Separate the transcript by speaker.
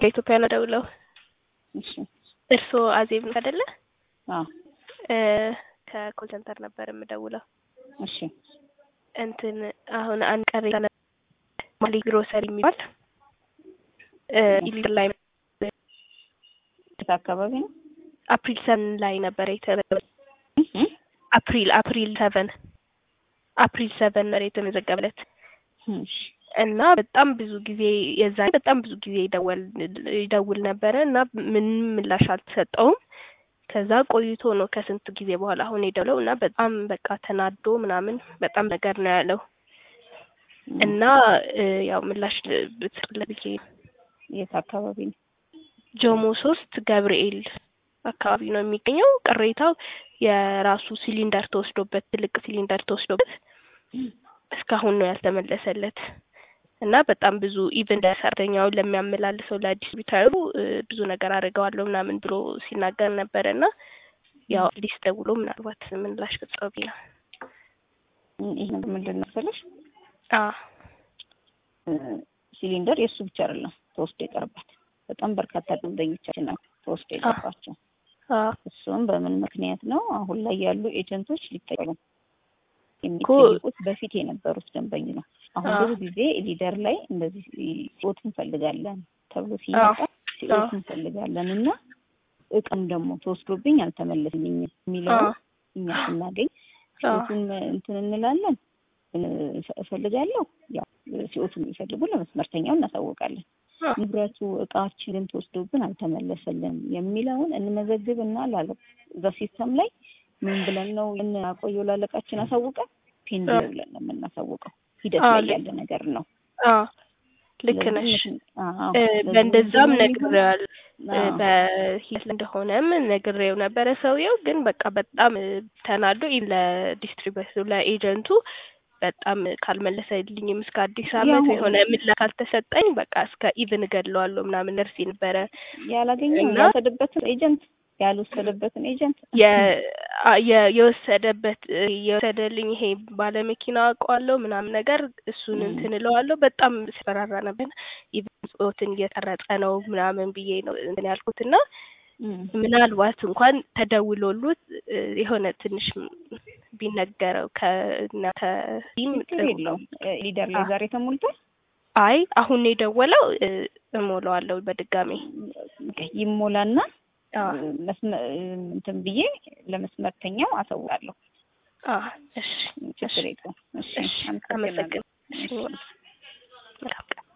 Speaker 1: ከኢትዮጵያ ነው ደውለው።
Speaker 2: እሺ
Speaker 1: እርስዎ አዜብ አይደለ?
Speaker 2: አዎ
Speaker 1: እ ከኮል ሴንተር ነበር የምደውለው።
Speaker 2: እሺ
Speaker 1: እንትን አሁን አንድ ቅሬታ ነበር ማሊ ግሮሰሪ የሚባል እ ኢሊደር ላይ
Speaker 2: የት አካባቢ ነው?
Speaker 1: አፕሪል ሰቨን ላይ ነበር የተመዘገበ
Speaker 2: እህ
Speaker 1: አፕሪል አፕሪል ሰቨን አፕሪል ሰቨን ነበር የተመዘገበለት
Speaker 2: እሺ
Speaker 1: እና በጣም ብዙ ጊዜ የዛ በጣም ብዙ ጊዜ ይደወል ይደውል ነበረ እና ምንም ምላሽ አልተሰጠውም። ከዛ ቆይቶ ነው ከስንት ጊዜ በኋላ አሁን የደውለው እና በጣም በቃ ተናዶ ምናምን በጣም ነገር ነው ያለው እና እ ያው ምላሽ ብትሰጥለት ብዬ ነው።
Speaker 2: የት አካባቢ ነው?
Speaker 1: ጆሞ ሶስት ገብርኤል አካባቢ ነው የሚገኘው። ቅሬታው የራሱ ሲሊንደር ተወስዶበት ትልቅ ሲሊንደር ተወስዶበት እስካሁን ነው ያልተመለሰለት እና በጣም ብዙ ኢቭን ለሰራተኛውን ለሚያመላልሰው ለዲስትሪቢዩተሩ እ ብዙ ነገር አድርገዋለሁ ምናምን ብሎ ሲናገር ነበረ እና ያው አዲስ ደውሎ ምናልባት ምላሽ ብትሰጠው ብዬ ነው።
Speaker 2: ይህ ነገር ምንድን ነው መሰለሽ
Speaker 1: አ
Speaker 2: እ ሲሊንደር የእሱ ብቻ አይደለም ተወስዶ የቀረባት በጣም በርካታ ደንበኞቻችን ናቸው ተወስዶ የቀረባቸው።
Speaker 1: አ
Speaker 2: እሱም በምን ምክንያት ነው? አሁን ላይ ያሉ ኤጀንቶች ሊጠየቁ የሚጠይቁት በፊት የነበሩት ደንበኝ ነው። አሁን
Speaker 1: አዎ።
Speaker 2: ብዙ ጊዜ ሊደር ላይ እንደዚህ ሲኦት እንፈልጋለን ተብሎ ሲመጣ ሲኦት እንፈልጋለን እና እቃም ደግሞ ተወስዶብኝ አልተመለስልኝም የሚለውን
Speaker 1: አ
Speaker 2: እኛ ስናገኝ ሲኦቱን እንትን እንላለን እ- እፈልጋለሁ ያው ሲኦቱን የሚፈልጉ ለመስመርተኛው እናሳውቃለን።
Speaker 1: አ
Speaker 2: ንብረቱ እቃችንን ተወስዶብን አልተመለሰልንም የሚለውን እንመዘግብና ላለ እዛ ሲስተም ላይ ምን ብለን ነው የምናቆየው? ላለቃችን አሳውቀን ፔንዲንግ ብለን ነው የምናሳውቀው። ሂደት
Speaker 1: አዎ፣
Speaker 2: ላይ
Speaker 1: ልክ-
Speaker 2: ያለ ነገር ነው።
Speaker 1: አ ልክ ነሽ።
Speaker 2: ስለዚህ ምክን- አዎ፣
Speaker 1: እ
Speaker 2: ስለዚህ
Speaker 1: በእንደዛም
Speaker 2: ምንድን ነው የሚሆነው?
Speaker 1: ነግሬዋል እ
Speaker 2: አዎ፣
Speaker 1: በሂደት ላይ እንደሆነም ነግሬው ነበረ። ሰውየው ግን በቃ በጣም እ ተናዶ ኢ- ለዲስትሪቢዩተሩ ለኤጀንቱ በጣም ካልመለሰልኝም እስከ አዲስ ዓመት
Speaker 2: ያው-
Speaker 1: የሆነ ምላሽ ካልተሰጠኝ በቃ እስከ ኢቭን እገድለዋለሁ ምናምን ነርሲ ነበረ
Speaker 2: ያላገኘው
Speaker 1: እና-
Speaker 2: ያልወሰደበትን ኤጀንት ያልወሰደበትን ኤጀንት
Speaker 1: የ- አ- የ- የወሰደበት እ የወሰደልኝ ይሄ ባለመኪና አውቀዋለሁ ምናምን ነገር እሱን
Speaker 2: ም።
Speaker 1: እንትን እለዋለሁ በጣም ሲፈራራ ነበር። ኢቭን ጽሁትን እየቀረጸ ነው ምናምን ብዬ ነው እንትን ያልኩት እና
Speaker 2: እም።
Speaker 1: ምናልባት እንኳን ተደውሎሉት እ የሆነ ትንሽ ቢነገረው ከእነ ከዚህም
Speaker 2: ችግር የለውም። እ ሊደር ላይ
Speaker 1: አ-
Speaker 2: ዛሬ ተሞልቷል።
Speaker 1: አይ አሁን ነው የደወለው እ እሞላዋለሁ በድጋሚ
Speaker 2: ይሞላና
Speaker 1: አ
Speaker 2: መስመ- እንትን ብዬ ለመስመርተኛው አሳውቃለሁ።
Speaker 1: አ እሺ
Speaker 2: ችግር የለውም። እሺ
Speaker 1: እሺ
Speaker 2: አመሰግናለሁ።
Speaker 1: አመሰግናለሁ። እሺ